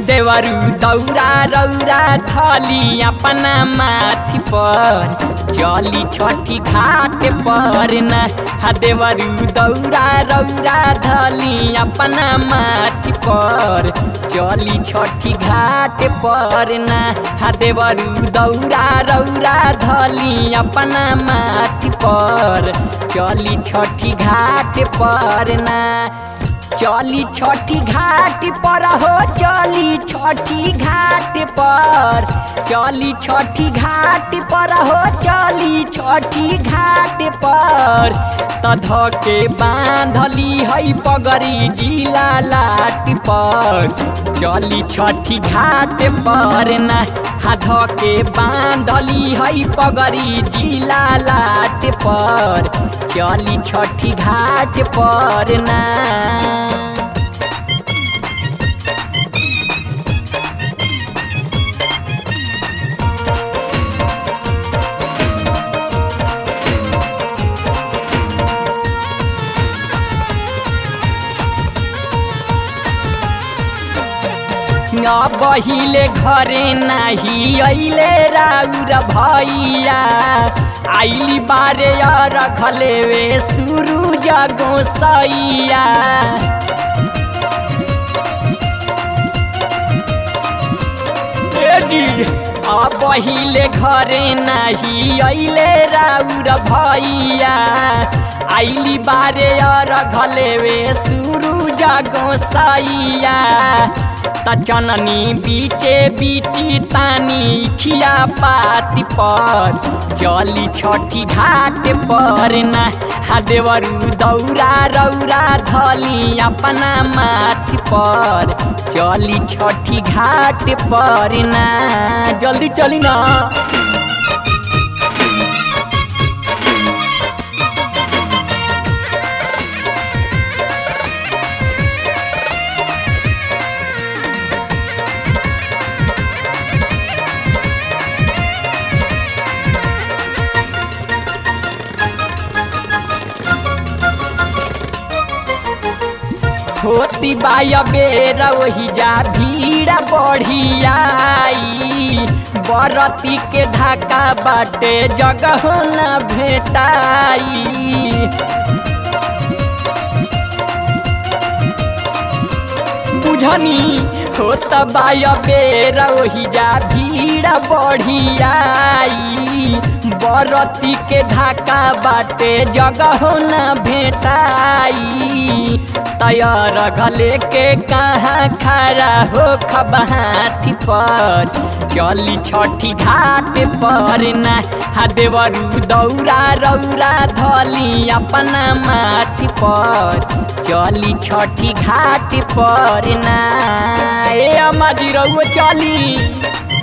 देवरू दौरा रौरा थली अपना माथी पर चली छठी घाट पर न हा देवरू दौरा रौरा धली अपना माथी पर चली छठी घाट पर न हा देवरू दौरा रौरा धली अपना माथी पर चली छठी घाट पर ना चली छठी घाट पर हो चली छठी घाट पर चली छठी घाट पर हो चली छठी घाट पर तध के बांधली है पगड़ी जिला लाट पर चली छठी घाट पर ना हाथ के बांधली है पगड़ी जिला लाट पर चली छठी घाट पर ना बहिले घरे नाही अइले राउर भैया आइली बारे रखले वे सुरु जगो सैया बहिले घरे नाही अइले राउर भैया आइली बारे रखले वे सुरु जगो सैया त चननी बीचे बीची तानी खिया पाती पर चली छठी घाट पर ना हादेवरू दौरा रौरा धली अपना माथी पर चली छठी घाट पर ना जल्दी चली ना होती बाय बेर वही जा भीड़ बढ़ियाई बरती के धाका बाटे जगह न भेटाई बुझनी होत बाय बेर वही जा भीड़ बढ़ियाई बरती के धाका बाटे जगह न भेटाई तैयार गले के कहाँ खड़ा हो खबाथी पर चली छठी घाट पर ना हादेवरू दौरा रौरा धली अपना माथी पर चली छठी घाट पर ना ए अम्मा जी रउआ चली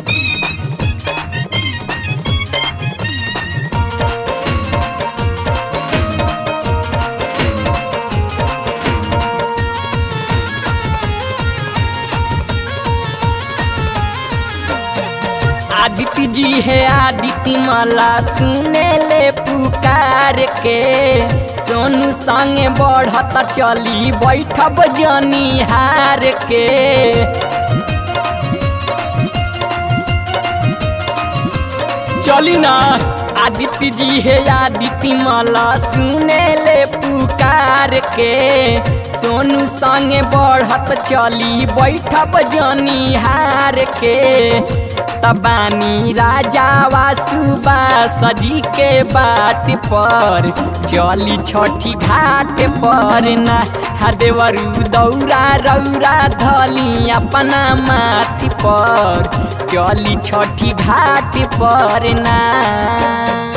आदित्य जी है आदित्य मला सुने ले पुकार के सोनू संगे बढ़त चली बैठब जनी हार के चली ना आदित्य जी है आदित्य मला सुने ले पुकार के सोनू संगे बढ़त चली बैठब जनी हार के तबानी राजा वासुबा सजी के बात पर चली छठी घाट पर ना हदेवरू दौरा रौरा धली अपना माथी पर चली छठी घाट पर ना